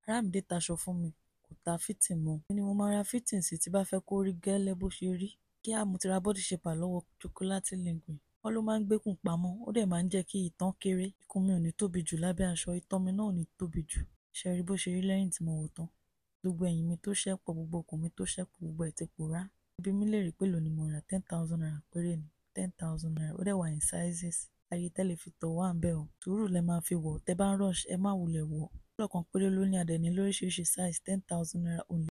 àràmídé taṣọ fún mi kó ta fìtìn mọ́ èmi ni mo máa ra fìtìn sí tí bá fẹ́ kó rí gẹ́lẹ́ bó ṣe rí kíá mo ti ra body shaper lọ́wọ́ chocolate linguine wọ́n ló máa ń gbékùn pamọ́ ó dẹ̀ máa ń jẹ́ kí itan kéré ikùn mi ò ní tóbi jù lábẹ́ aṣọ itan mi náà ò ní tóbi jù ṣe rí bó ṣe rí lẹ́yìn tí mo wọ̀ tán gbogbo ẹ̀yìn mi tó ṣẹ́pọ̀ gbogbo okùn mi tó ṣẹ́pọ̀ gbogbo ẹ̀ ti pòórá ibi mi lè rí pé lónìí mo ra ten thousand naira péré ni ten thousand naira ó dẹ̀ wà ní sizes ayé tẹ́lẹ̀ fi tọ̀ wá ń bẹ̀ ọ́ sùúrù lẹ máa fi wọ̀ tẹ́ bá ń rush ẹ má wulẹ̀ wọ̀ lọ́kàn péré ló ní adẹ̀ ní lóríṣiríṣi size ten thousand naira only